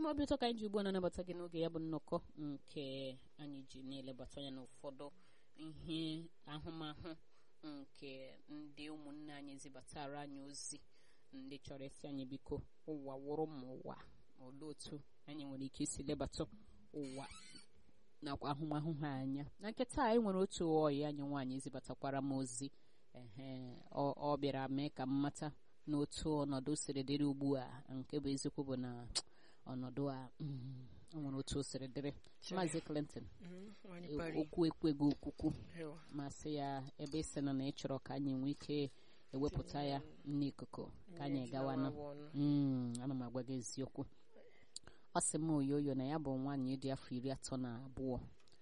m obi ụtọ ka anyị ji ugbu a na-anabata gị n'oge ya bụ nnọkọ nke anyị ji na-elebata anya n'ụfọdụ ihe ahụmahụ nke ndị ụmụnne anyị zibatara anyị ozi ndị chọrọ isi anyị biko ụwa wụrụ ma ụwa olee otu anyị nwere ike isi lebata ụwa nakwa ahụmahụ ha anya na nkịta anyị nwere otu ọyị anyị nwaanyị zibatakwara m ozi ehe ọ bịara mee ka m mata n'otu ọnọdụ siri dịrị ugbu a nke bụ eziokwu bụ na ọnọdụ a o nwere otu o siri dịrị maazị Clinton okwu ekweghị okwukwu masị ya ebe ị sị na na ị chọrọ ka anyị nwee ike ewepụta ya n'ikuku ka anyị gawanụ ana m agwa gị eziokwu ọ sị m oyoyo na ya bụ nwaanyị dị afọ iri atọ na abụọ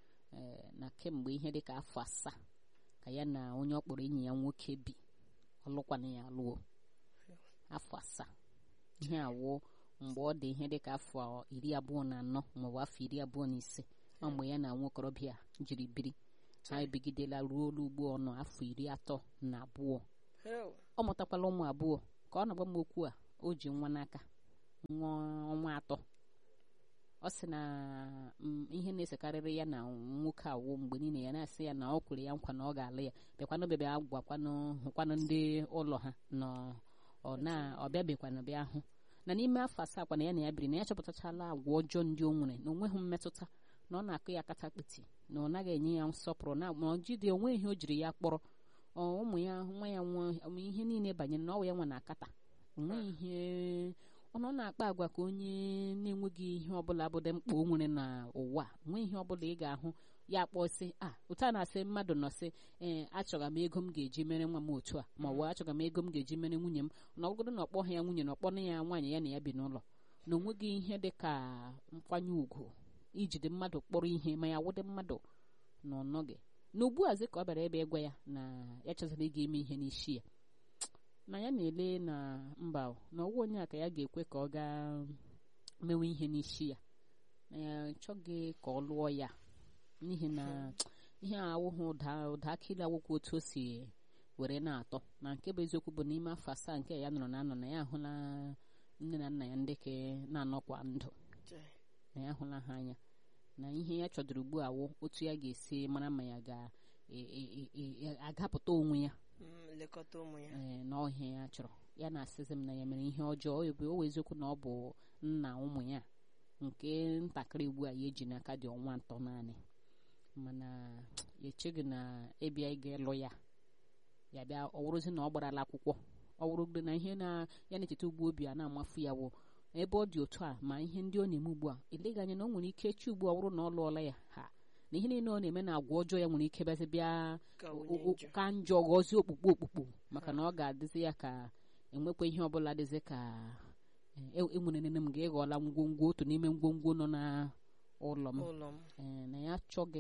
na kemgbe ihe dịka afọ asaa ka ya na onye ọ kpọrọ enyi ya nwoke bi ọlụkwana ya alụọ afọ asaa ihe awụ mgbe ọ dị ihe dịka afọ iri abụọ na anọ maọbụ afọ iri abụọ na ise ọ mgbe ya na nwokorobịa jiri biri ha ebigidela ruo olu ugbo ọnụ afọ iri atọ na abụọ ọ mụtakwala ụmụ abụọ ka ọ na-agba m okwu a o ji nwa n'aka nwa ọnwa atọ ọ sị na ihe na-esekarịrị ya na nwoke awụ mgbe niile ya na-asị ya na ọ kwere ya nkwa na ọ ga-alụ ya bịakwanụ bịa bịa gwakwanụ hụkwanụ ndị ụlọ ha na ọ na ọ bịabekwanụ bịa hụ na n'ime afọ asaa kwa na ya na ya biri na ya chọpụtachala agwa ọjọọ ndị o nwere na o nweghị mmetụta na ọ na-akụ ya katakpiti na ọ naghị enye ya nsọpụrụ na ma ọ jide onwe ihe o jiri ya kpọrọ ụmụ ya nwa ya nwa ihe niile banyere na ọwa ya nwa na-akata onwe ihe ọ nọ na-akpa agwa ka onye na-enweghị ihe ọbụla bụ dị mkpa o nwere n'ụwa nwee ihe ọbụla ị ga-ahụ ya kpọọ sị a otu a na-asị mmadụ nọ sị ee achọga m ego m ga-eji mere nwa m otu a ma ọ bụ achọga m ego m ga-eji mere nwunye m na ọgụgụrụ na ọkpọ ha ya nwunye na ọkpọna ya nwaanyị ya na ya bi n'ụlọ na onweghị ihe dị ka nkwanye ùgwù ijide mmadụ kpọrọ ihe ma ya wụdị mmadụ na ọ nọghị na ugbu azi ka ọ bịara ebe ịgwa ya na ya chọziri ịga eme ihe n'isi ya na ya na-ele na mba na ọwụ onye a ka ya ga-ekwe ka ọ gaa mewe ihe n'isi ya na ya chọghị ka ọ lụọ ya n'ihi na ihe awụghị ụda ụda akịrị awụkwa otu o si were na-atọ na nke bụ eziokwu bụ n'ime afọ asaa nke ya nọrọ na anọ na ya ahụla nne na nna ya ndị ke na-anọkwa ndụ na ya ahụla ha anya na ihe ya chọdụrụ ugbu a wụ otu ya ga-esi mara ma ya ga-agapụta onwe ya lekọta ụmụ ya ee na ọhịa ya chọrọ ya na-asịzi m na ya mere ihe ọjọọ o wee eziokwu na ọ bụ nna ụmụ ya nke ntakịrị ugbu a ya eji n'aka dị ọnwa atọ naanị mana ya echeghị na ịbịa ịga ịlụ ya ya bịa ọ wụrụzi na ọ gbarala akwụkwọ ọ wụrụgide na ihe na ya na-echeta ugbu obi a na-amafu ya wụ ebe ọ dị otu a ma ihe ndị ọ na-eme ugbu a eleghị anya na ọ nwere ike chi ugbu a wụrụ na ọ lụọla ya ha na ihe niile ọ na-eme na agwa ọjọọ ya nwere ike bịazi bịa ka njọ ghọzie okpukpu okpukpu maka na ọ ga-adịzi ya ka enwekwa ihe ọbụla dịzi ka enwere nene m ga-ịghọla ngwongwo otu n'ime ngwongwo nọ na ụlọ m na ya chọghị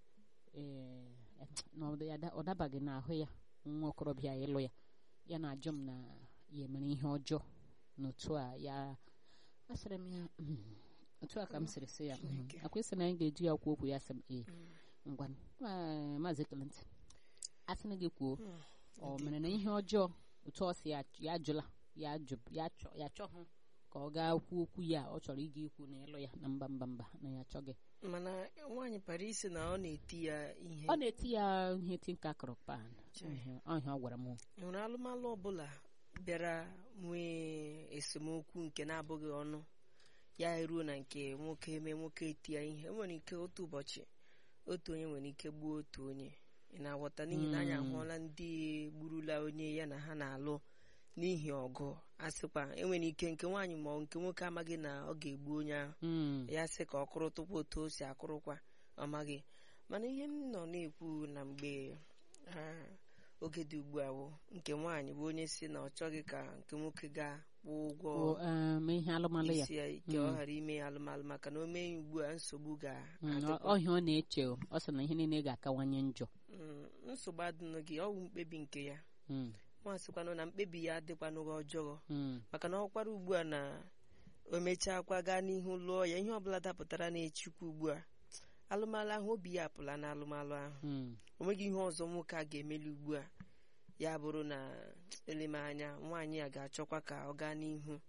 na ọ dabaghị n'ahụ ya nwa okorobịa ịlụ ya ya na-ajụ m na ya emere ihe ọjọọ n'otu a ya asịrị m ya otu a ka m sịrị sị ya akwesị na anyị ga-eji ya kwuo okwu ya sị m ee ngwa maazị Clinton a sị na gị kwuo ọ mere na ihe ọjọọ otu ọ si ya jụla ya chọhụ ka ọ gaa kwuo okwu ya ọ chọrọ ịga ikwu na ịlụ ya na mba mba mba na ya achọghị mana nwaanyị Paris na ọ na-eti ya ihe ọ na-eti ya ihe tinka kụrụ pan ọhịa ọ gwara m nwere alụmalụ ọbụla bịara nwee esemokwu nke na-abụghị ọnụ ya eruo na nke nwoke eme nwoke eti ya ihe nwere ike otu ụbọchị otu onye nwere ike gbuo otu onye ị na-aghọta n'ihi na anyị ahụọla ndị gburula onye ya na ha na-alụ n'ihi ọgụ a sịkwa enwere ike nke nwaanyị ma nke nwoke amaghị na ọ ga-egbu onye ahụ ya sị ka ọ kụrụ tupu otu o si akụrụkwa ọ maghị mana ihe m nọ na-ekwu na mgbe oge dị ugbu a bụ nke nwaanyị bụ onye si na ọ chọghị ka nke nwoke gaa kwụọ ụgwọ isi ya ike ọ ghara ime alụmalụ maka na o mee ugbu a nsogbu ọhịa ọ na-eche ọ sị na ihe niile ga-akawanye njọ nsogbu adịnụ gị ọ bụ mkpebi nke ya nwansịkwanụ na mkpebi ya adịkwanụghị ọjọọ maka na ọkwara ugbu a na o mechakwa gaa n'ihu lụọ ya ihe ọbụla dapụtara na-echukwu ugbu a alụmalụ ahụ obi ya apụla na alụmalụ ahụ o nweghị ihe ọzọ nwoke a ga-emeli ugbu a ya bụrụ na eleme anya nwaanyị a ga-achọkwa ka ọ gaa n'ihu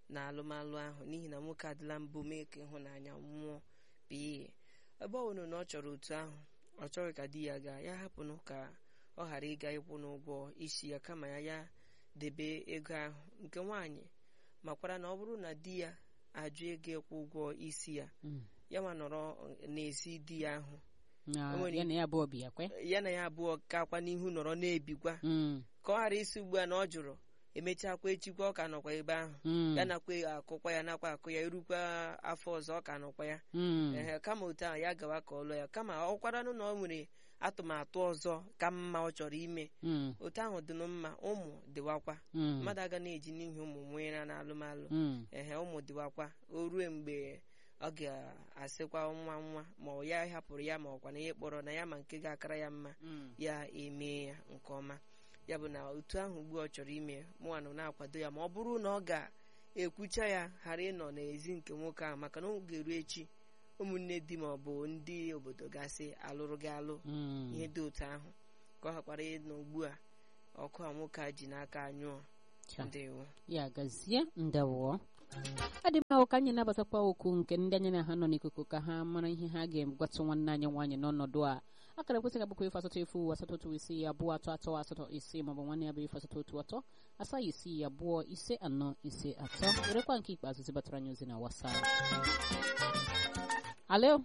na alụmalụ ahụ n'ihi na nwoke adịla mbụ mee ka ịhụnanya mmụọ pee ebe ọ bụrụ na ọ chọrọ otu ahụ ọ chọghị ka di ya gaa ya hapụnụ ka ọ ghara ịga ịkwụ n'ụgwọ isi ya kama ya ya debe ego ahụ nke nwaanyị makwara na ọ bụrụ na di ya ajụ ego ịkwụ ụgwọ isi ya Mm. ya ma nọrọ n'ezi di ya ahụ Na O nwere ya na ya abụọ bi ya kwe ya na ya abụọ kakwa n'ihu nọrọ na-ebikwa Mm. ka ọ ghara isi ugbu a na ọ jụrụ emechakwa echikwa ọ ka nọkwa ebe ahụ Mm. ya nakwa akụkwa ya nakwa akụ ya erukwa afọ ọzọ ọ ka nọkwa ya Mm. ehe kama otu ahụ ya gawa ka ọ lụọ ya kama ọ kwaranụ na ọ nwere atụmatụ ọzọ ka mma ọ chọrọ ime Mm. otu ahụ dịnụ mma ụmụ dịwakwa Mm. mmadụ aga na-eji n'ihi ụmụ nwere na alụmalụ Mm. ehe ụmụ dịwakwa o rue mgbe ọ ga-asịkwa nwa nwa ma ọ ya hapụrụ ya ma ọkwa na ihe kpọrọ na ya ma nke ga-akara ya mma Mm. ya emee ya nke ọma ya bụ na otu ahụ ugbu ọ chọrọ ime mụnwa na-akwado ya ma ọ bụrụ na ọ ga-ekwucha ya ghara ịnọ n'ezi nke nwoke ahụ maka na ọ ga-eru echi ụmụnne di ma ọ bụ ndị obodo gasị alụrụ gị alụ Mm. ihe dị otu ahụ ka ọ ghakwara ịnọ ugbu a ọkụ a nwoke a ji n'aka anyụọ Cha. ndewo ya gazie ndewo adị mma ka anyị nabatakwa okwu nke ndị anyị na ha nọ n'ikuku ka ha mara ihe ha ga-egwatụ nwanne anyị nwaanyị n'ọnọdụ a akara ekwesịghị abụkwa efu asatọ efu asatọ otu isii abụọ atọ atọ asatọ isii maọbụ nwanne ya bụ efu asatọ otu atọ asaa isii abụọ ise anọ ise atọ werekwa nke ikpeazụ zibatara anyị ozi na wasap alo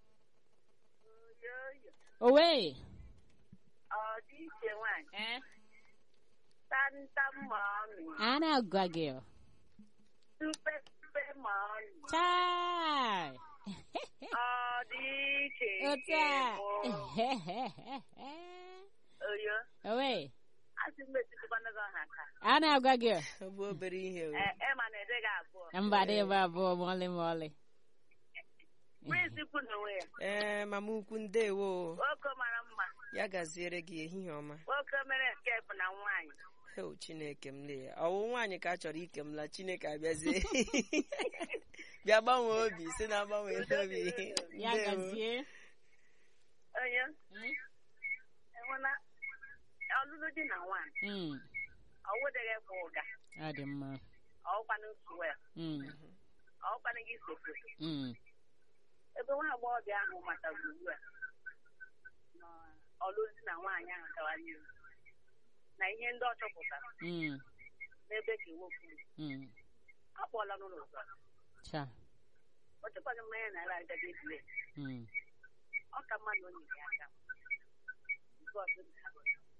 owe Ọ dị iche nwaanyị eh? tantam mọmị a na-agwa gị tupe tupe mọmị chai ọ dị iche otu nke a bụ oyo owe asị m etutukwana gị ọha ka a na-agwa gị ọ bụ obere ihe o. Ee, ema na ede gị abụọ mba dị ebe abụọ ma ọlị ma ọlị prince kwu n'onwe ya ee mama ukwu ndewo nwoke mara mma ya gaziere gị ehihie ọma nwoke mere nke bụ na nwaanyị o chineke m lee ọwụ nwaanyị ka a chọrọ ike m la chineke abịazie bịa gbanwee obi si na agbanwe obi ya Ndewo. gazie onye enwena ọlụlụ di na nwaanyị Mm, ọwụdeghị kwa ụga ọ dị mma ọwụkwanụ suwel Mm, ọwụkwanụ gị sofoto mm, ebe nwa agbọghọbịa ahụ matara ugbu a na ọlụlụ di na nwaanyị ahụ gawa n'ihu na ihe ndị ọ chọpụtara mm, n'ebe ka nwoke nọ. mm. ọ kpọọla n'ụlọ ụzọ cha ọ chọkwaghị mmanya na-ara agaghị ebule Mm, ọ ka mma na o nyere ya aka Nke ọzọ dị ka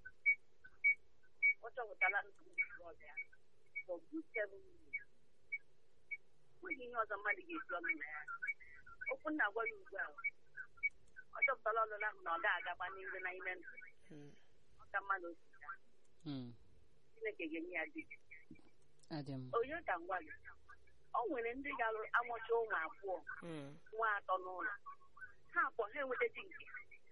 ọ chọpụtala nsogbu ọbịa for good seven years. nweghị ihe ọzọ mmadụ ga-esi ọnụ na ya okwu nna gwa ya ugbu a ọ chọpụtala ọlụlụ ahụ na ọ ga-agaba n'ihu na ime ndụ Mm. ọ ka mma na osi ya mm. chineke ga-enye ya di ọ dị mma onye ka ngwa gị o nwere ndị ga-amụcha ụmụ abụọ Mm. nwa atọ n'ụlọ ha akpọ ha enweta di nke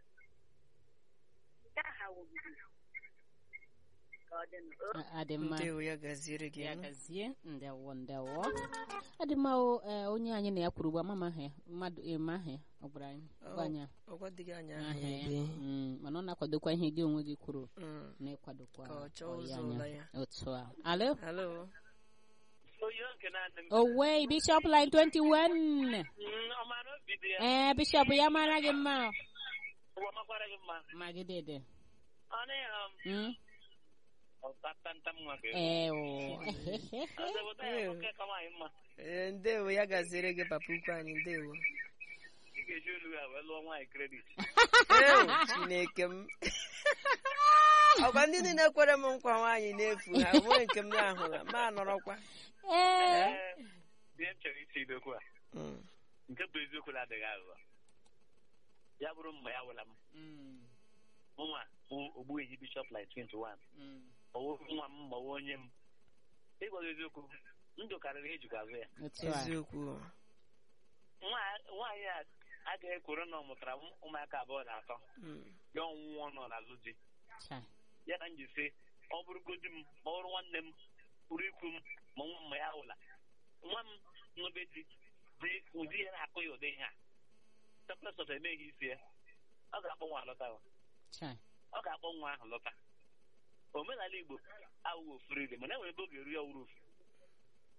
nke aha wụbiri ka ọ dị nụ Ọ- ọ dị mma ndewo ya gaziere gị ya nụ. gazie ndewo ndewo ọ dị mma o, eh, onye anyị na ya kwuru ugbu a mama ahụ ya mmadụ eme ahụ ya ọ gwara anyị gwa anyị ọgwa dịghị anya aha aha ya ebe Mm, mana ọ na-akwadokwa ihe gị onwe gị kwuru Mm. na-ịkwadokwa Ka ọ chọọ ọyị ụzọ anya. ụlọ ya. otu a alo halo onye nke na-adị m owe bishop line 21 ọmara obi dị ya ee bishop ya mara gị mma ụwa makwara gị mma magidede ọnụ ya Mm? ọtatanta nwa gị ee o ọzọbụta ya nwoke ka nwaanyị mma Ee, ndewo ya gaziere gị papa ukwu anyị ndewo ị ga-eji olu ya wee lụọ nwaanyị kredit Ee, chineke m ọkwa ndị niile kwere m nkwa nwaanyị n'efu ha nwee nke m na-ahụla ma nọrọkwa ee ee ihe m chọrọ isi idokwu a Mm. nke bụ eziokwu na-adịghị aghụghọ ya bụrụ mgbe ya wụla m Mm, mụnwa bụ ogbuehi bishọp line 21 mm, ọwụ nwa m ma ọwụ onye m ịgwa gị eziokwu ndụ karịrị ihe ejikwa azụ ya otu a eziokwu Nwa- nwaanyị a agaghị ekworo na ọ mụtara ụm- ụmụaka abụọ na atọ Mm. ya ọnwụnwụ nọ n'azụ di cha ya na njise ọ bụrụgodi m ma ọ bụrụ nwanne m bụrụ ikwu m ma nwa mma ya hụla nwa m n'obe di dị ụdị ya na-akụ ya ụdị ihe a sọpụlesọt emeghị isi ya ọ ga-akpọ nwa alọta o. cha ọ ga-akpọ nwa ahụ lọta omenala igbo awụghị ofuriri mana enwere ebe ọ ga-eru ya ọwụrụ ofu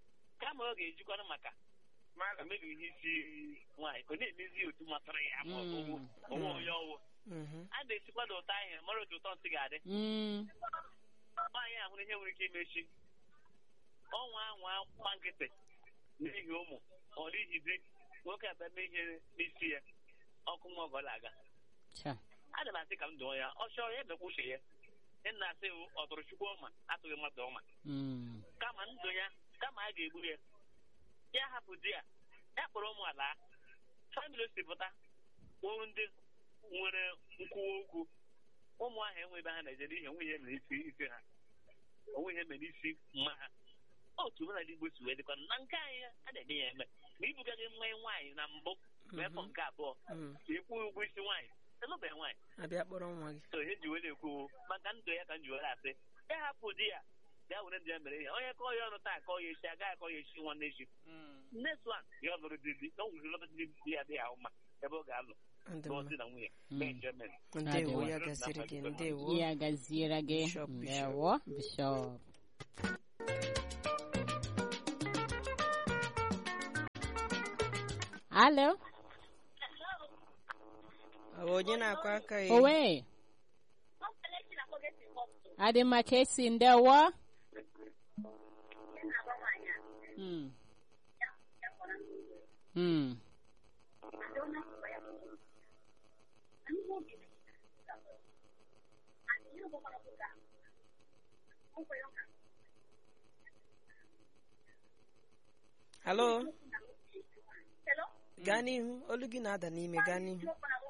kama ọ ga-ejikwana maka emebi ihe isi nwaanyị ọ na-emezi otu masịrị ya ma ọ bụ Mm. onwe onye ọwụ Mhm. a na-esikwa na ụtọ ahịa mara otu ụtọ nsị ga-adị Mm. nwaanyị ahụrụ ihe nwere ike imechi ọnwa anwa gba nkịtị n'ihi ụmụ ọ n'ihi di nwoke ata mee ihe n'isi ya ọkụ nwa ọgọla aga Cha. ana m asị ka m dụọ ya ọ chọọ ya emekwa uche ya ị na-asị wụ ọ tụrụ chukwu ọma atụghị mmadụ ọma Mm. kama ndụ ya kama a ga-egbu ya ya hapụ di ya ya kpọrọ ụmụ ala famili o si pụta wụ ndị nwere nkwuwa okwu ụmụ ahụ enwe ebe ha na-eje n'ihi onwe ihe mere isi isi ha onwe ihe mere isi mma ha otu omenala igbo si wee dịkwa na nke anyị a na-eme ya eme ma ibugaghị nwa nwaanyị na mbụ ma efọ nke abụọ Mm. ka ịkwụ ụgwọ isi nwaanyị elụbeghị nwaanyị abịa kpọrọ nwa gị so ihe ji wee na-ekwu maka ndụ ya ka m ji were asị ya hapụ di ya bịa were ndị ya mere ihe onye kọọ ya ọnụ taa akọ ya echi agaghị akọ ya echi nwanne echi Mm. next one ya ọ lụrụ di di na o nwere lọta di di ya dị ya mma ebe ọ ga-alụ Ndị lụọ mma. di na nwunye Mm. mee enjoyment ndewo Adịwo. ya gasịrị gị ndewo ya gaziere gị Bishop, Bishop. ndewo bishọp alo Ọ bụ onye na-akwa aka ya owe adị mma ka esi ndewo Mm. Mm. halo gaa n'ihu olu gị na-ada n'ime gaa n'ihu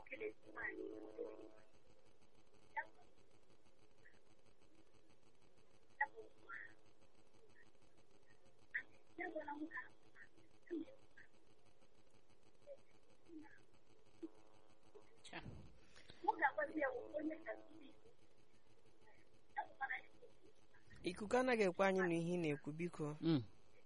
Cha. ikuku anaghị ekwe anyị na ihe ị na-ekwu biko Mm.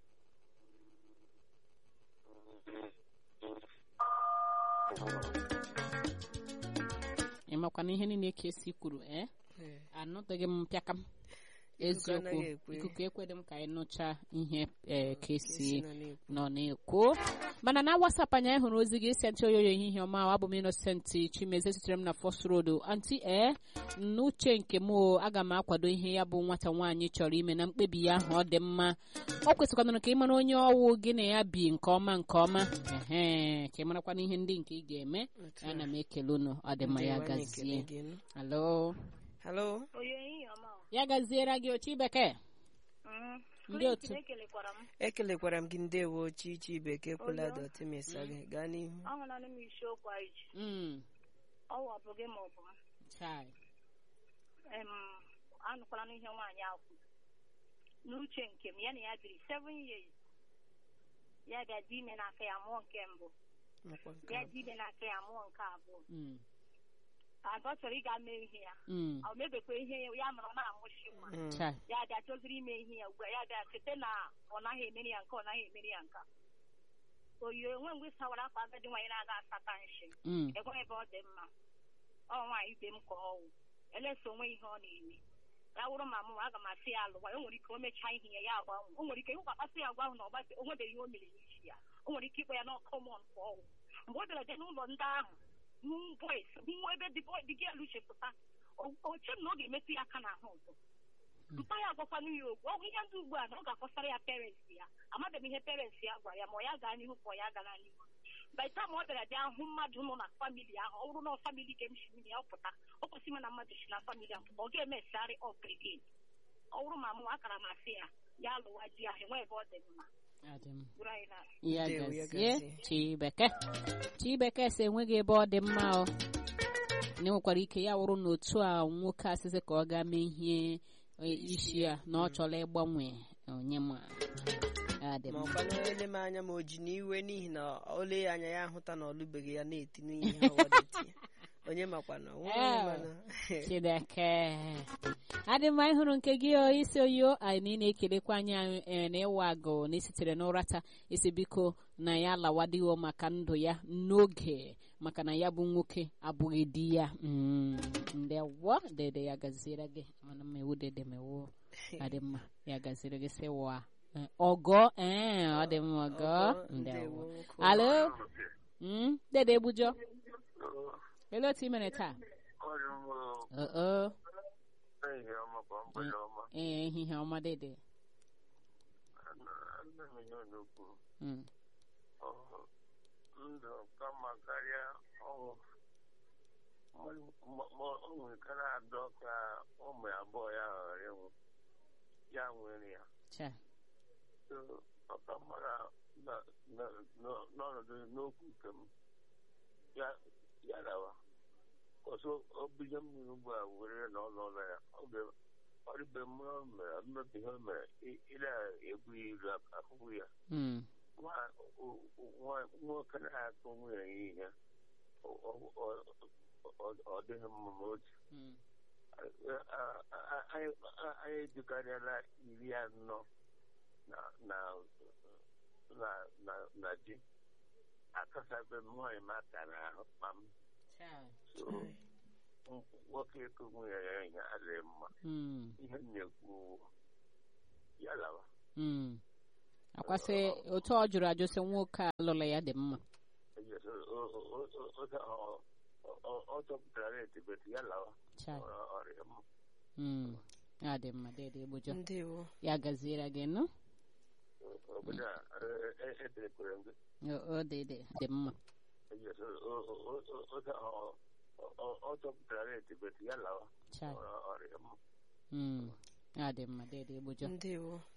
ị makwana ihe niile ka esi kwuru ee Ee. anụtaghị m mpịakam Ikuku eziokwu anaghị ekwe. ikuku ekweghị m ka anyị nụcha ihe ee ka esi Esi nọ na-ekwu. nọ na-ekwu mana na wasap anyị anyị hụrụ ozi gị isi ntị oyoyo ehihie ọma abụ m Innocent Chimeze sitere m na First Road anti e n'uche nke m o, aga m akwado ihe ya bụ nwata nwaanyị chọrọ ime na mkpebi ya ahụ ọ dị mma ọ kwesịkwanụrụ ka ị mara onye ọwụ gị na ya bi nke ọma nke ọma ehe ka ị marakwana ihe ndị nke ị ga-eme Otu a. ana m ekele unu ọ dị mma ya Ndewo, anyị ekele gazie gị nụ. alo halo Oyo ehihie ọma o. ya gaziere gị ochi bekee Mhm. Ndị Prince, otu. ekelekwara m ekelekwara m gị ndewo chichi bekee kwula Oyo. dọtị mesa gị gaa n'ihu ahụla m isiokwu anyị ji Mm, ọwụ ọ bụ gị ma ọ bụ m chai. em anụkwala n'ihe nwaanyị ahụ kwuru. n'uche nke m ya na ya biri seven years ya bịa dị ime n'aka ya mụọ nke mbụ Nakwa nke bịa a. dị ime n'aka ya mụọ nke abụọ Mm, ada ọ chọrọ ịga mee ihe ya mm, ọ mebekwa ihe ya ya mụrụ ọ na-amụchi nwa Mm. chai. ya bịa chọziri ime ihe ya ugbu a ya bịa cheta na ọ naghị emeri ya nke ọ naghị emeri ya nka oyi onwe mgbe sawara akwa agadi nwaanyị na-aga asata nshi Mm, enweghị ebe ọ dị mma ọ nwaanyị ibe m ka ọwụ elesa onwe ihe ọ na-eme ya wụrụ ma mụ aga m asị ya alụwa o nwere ike o mechaa ihe ya ya agbanwe o nwere ike ịhụkwakpasị ya agwa ahụ na ọ gbate o nwebeghị ihe o mere n'isi ya o nwere ike ịkpọ ya n'ọkọmọn ka ọwụ mgbe o bịara je n'ụlọ ndị ahụ hụ boys hụ ebe dị boy dị gelu chepụta oche m na ọ ga-emetụ ya aka n'ahụ ọzọ mpa ya agwakwanụ ya okwu ọ bụ ihe ndị ugbu a na ọ ga-akọsara ya parents ya amabeghị m ihe parents ya gwara ya ma ọ ya gaa n'ihu ka ọ ya gara n'ihu by the time ọ bịara bịa hụ mmadụ nọ na famili ahụ ọ bụrụ na ọ famili ka m si nwunye ya ọ pụta ọ kwesịrị ime na mmadụ si na famili ahụ pụta ọ ga-emesarị ọp again ọ bụrụ ma mụ akara m asị ya ya alụwa di ahụ enwe ebe ọ dị mma adị m. bụrụ anyị na ya Ndewo, ya gazie gazie. chibeke chibeke si enweghị ebe ọ dị mma o na enwekwara ike ya wụrụ na otu a nwoke asịsị ka ọ gaa mee ihe e, isi ya na ọ chọrọ ịgbanwe onye ma ya dị ma mma ọkwa na ele m anya ma o ji n'iwe n'ihi na o lee ya anya ya ahụta na ọlụbeghị ya na-eti n'ihe ọwadeti onye makwa na onwe onye Eh. mana Chineke adị mma ịhụrụ nke gị o isi oyo anyị na-ekelekwa anyị eh, na ịwa agụ na esitere n'ụrata isi biko na ya lawadighọ maka ndụ ya n'oge maka na ya bụ nwoke abụghị di ya Mm, ndewo dede ya gaziere gị mana mmewu dede mewu adị mma ya gaziere gị sị wa Eh, ọgọ ee ọ dị mma ọgọ ndewo alo Mm, dede egbujọ ele otu i mere taa oo ee ehihie ọma dede Mm, ndụ kama karịa ọnwụ o nwere ike na-adọ ka ụmụ abụọ ya ghara ịnwụ ya nwere ya cha So, ọka mara na- na- na- n'ọnọdụ n'okwu nke m ya ya dawa ọsọ obido mmiri ugbu a were na ọnụ ụlọ ya oge ọrịbe mmiri o mere mmebi ihe o mere ị- ị na-egbu ya ilu akụkụ ya Mm, nwa- o- o- nwa- nwoke na-akụ nwunye ya ihe ọ- ọ- ọ- ọ- ọ dịghị mma ma otu mm, anyị edukarịala iri anọ na na na na na ji akasabe m nwaanyị m aka n'ahụ ma m cha so nwoke ịkụ nwunye ya ihe adịghị mma Mm, ihe m na-ekwu ya lawa mm. akwasị otu ọ jụrụ ajụ sị nwoke a lụrụ ya dị mma ọ chọpụtara etibeti ya lawa cha ọrịa m Mm, ya dị mma dede egbujọ ndewo ya gaziere gị nụ obodo a eterekwere m gị o dede dị mma ọ chọpụtara etibeti ya lawa cha ọrịa m Mm, ya dị mma dede egbujọ ndewo